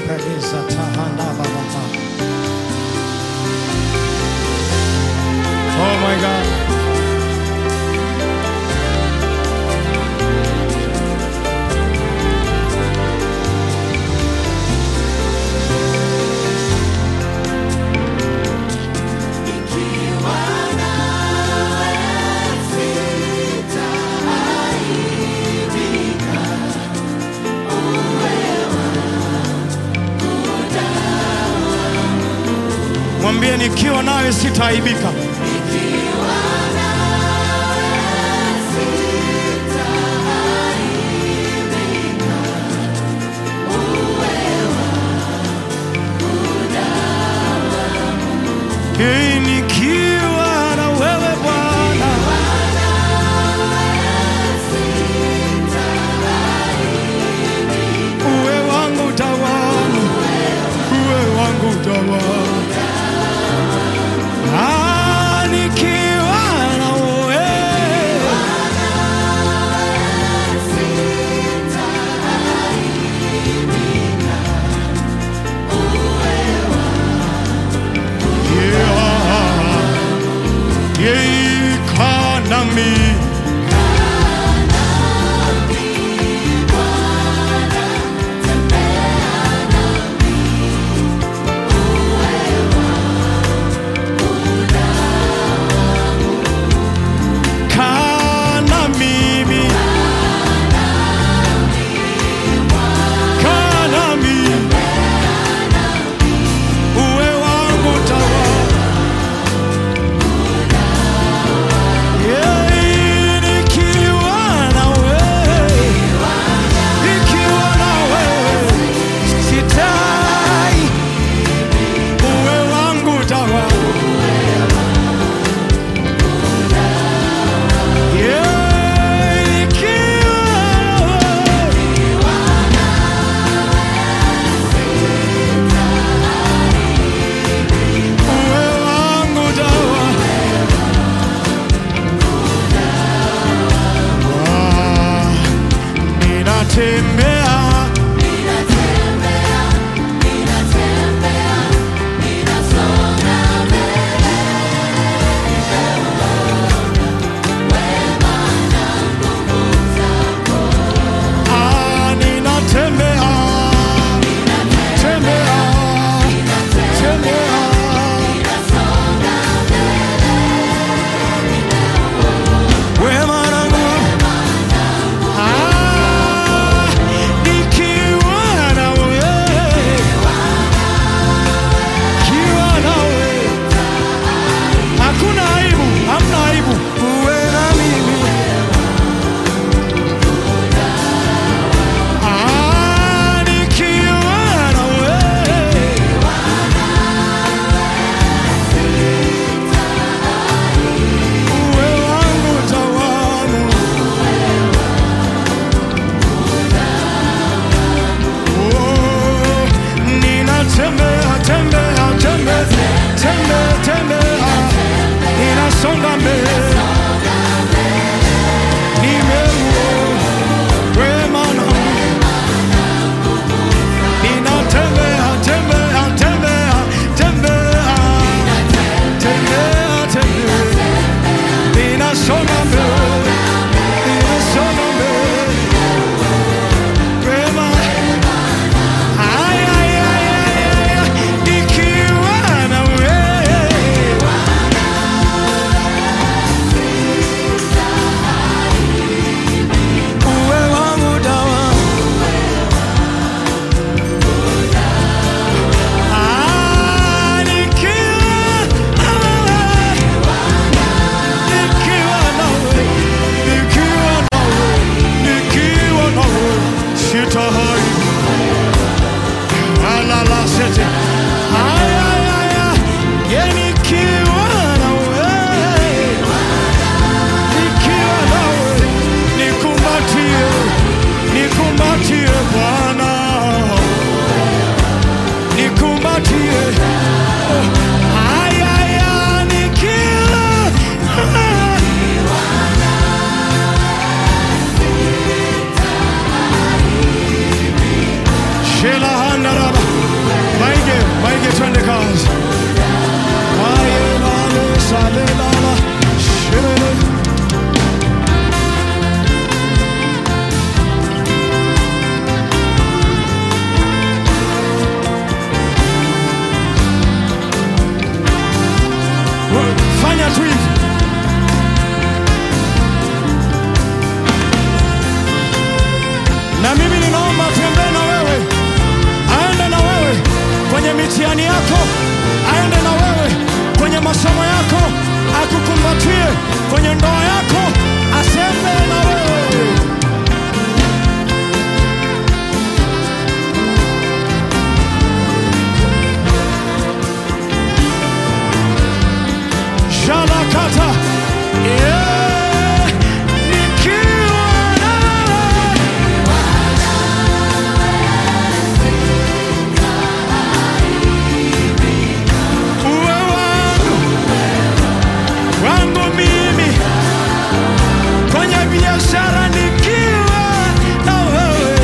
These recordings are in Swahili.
Peleza tahanda bababa. Oh my God. Mwambie nikiwa nawe sitaaibika. Hey, nikiwa na wewe Bwana, uwe wangu tawala, uwe wangu tawala. Ah, nikiwa na wewe Yeah. kwenye ndoa yako aseme na wewe. Shalakata. Yeah. Nikiwa na wewe. Uwe wangu, wangu mimi kwenye biashara nikiwa na wewe,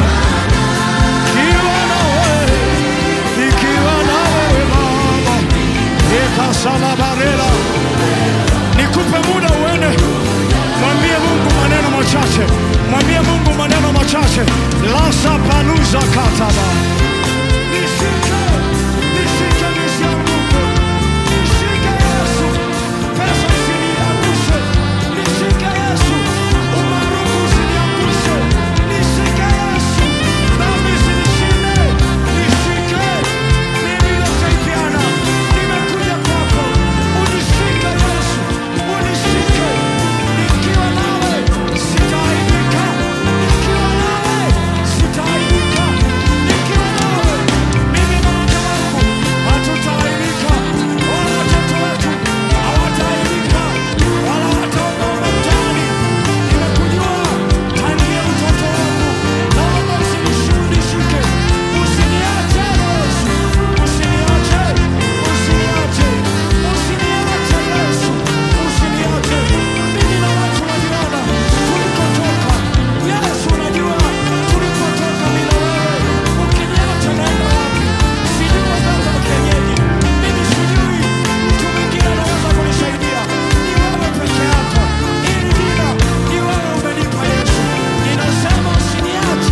nikiwa na wewe, nikiwa na wewe Baba, ekasalabarela nikupe muda uende, mwambie Mungu maneno machache, mwambie Mungu maneno machache. lasa paluza kataba nishike, nishike nisianguke, nishike Yesu, pesa isiniangushe, nishike Yesu, umaarufu usiniangushe, nishike Yesu, dhambi isinishinde, nishike mimi nitaipiana, nimekuja kwako, unishike Yesu, unishike, nikiwa nawe sitaaibika, nikiwa nawe sitaaibika, nikiwa nawe mimi na mke wangu hatutaaibika, wala watoto wetu hawataaibika, wala wataogopa mtaani. Nimekujua tangia utoto wangu, naomba usinishike, usiniache Yesu, usiniache, usiniache, usiniache Yesu, usiniache. Mimi na watu wa Viwanda tulikotoka, Yesu unajua tulikotoka mimi na wewe, ukiniacha naenda wapi? Sijui waganga wa kienyeji, mimi sijui mtu mwingine anaweza kunisaidia, ni wewe peke yako. Hili jina ni wewe umenipa Yesu, ninasema usiniache.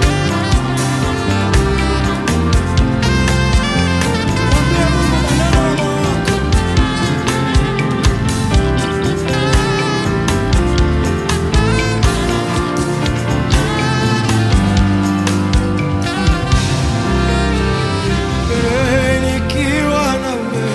Mwambie Mungu maneno ya moyo wako. Eh, nikiwa na wewe.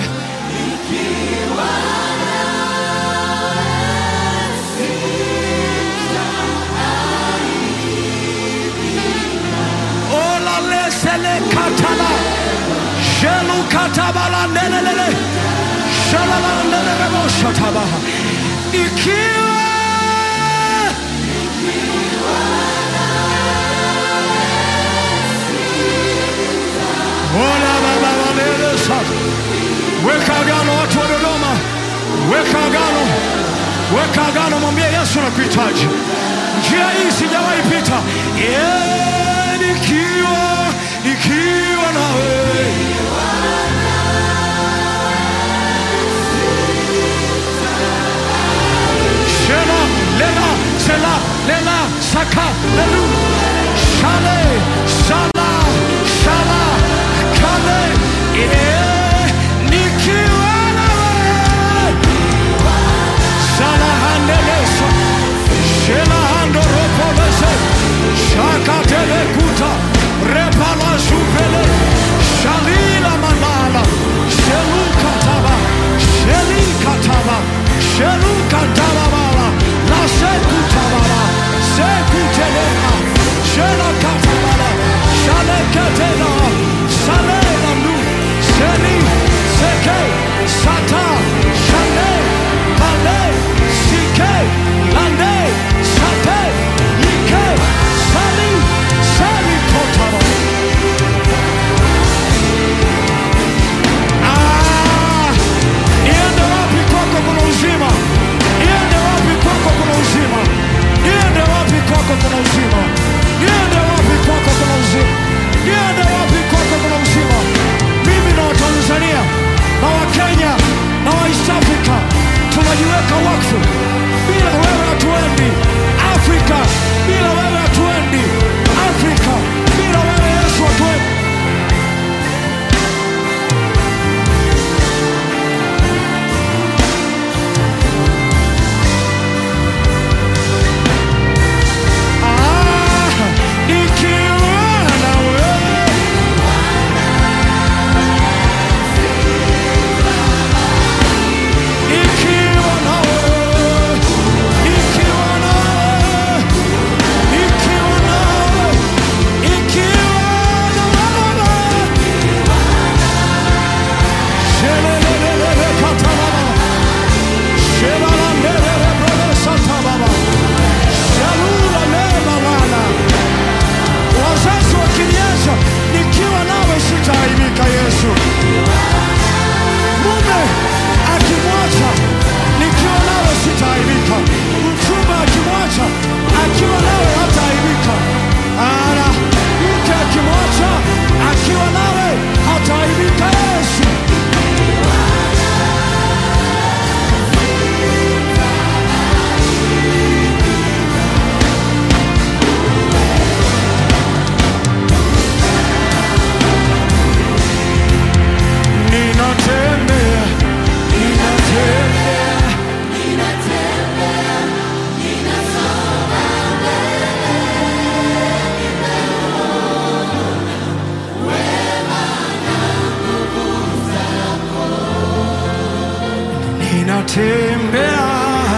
Ola lesele katala. Shelu katabala nelelele. Shalala nelele mo shatabaha. Ikiwa Ola baba walele sasa. Weka agano watu wa Dodoma, weka agano, weka agano, mwambie Yesu nakuhitaji. Njia hii sijawahi pita. Yeah, nikiwa nikiwa na wewe Shela, lela, sela, lela, saka, lelu, shale, shala, shala, kale, eh, nikiwa na wewe. Shala handelesa, shela hando ropolese, shaka tele kuta, repala supele, shalila manala, shelu kataba, sheli kataba, shelu kataba bala, la seku tabala, seku telema, ninatembea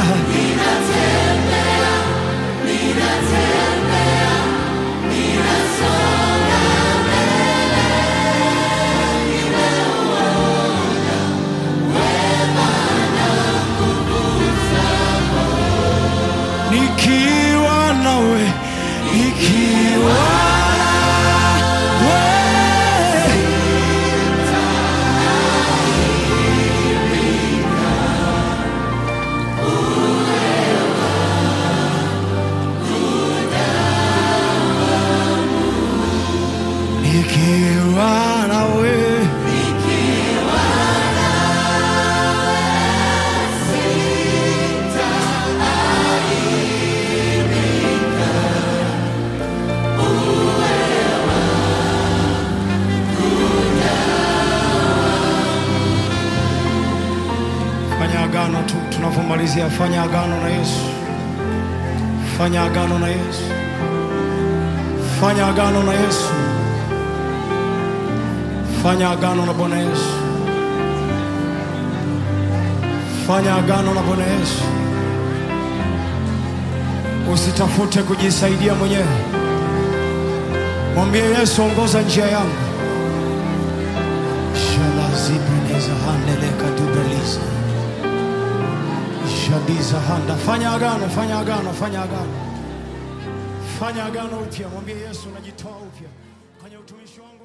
nikiwa nawe nikiwa nawe nikiwa nawe fanya agano tu tunavyomalizia fanya agano na yesu fanya agano na yesu fanya agano na yesu fanya agano na bwana yesu fanya agano na bwana yesu usitafute kujisaidia mwenyewe mwambie yesu ongoza njia yangu shalazibineza handeleka dubeliza shadiza handa fanya agano fanya agano fanya agano fanya agano upya mwambie yesu najitoa upya kwenye utumishi wangu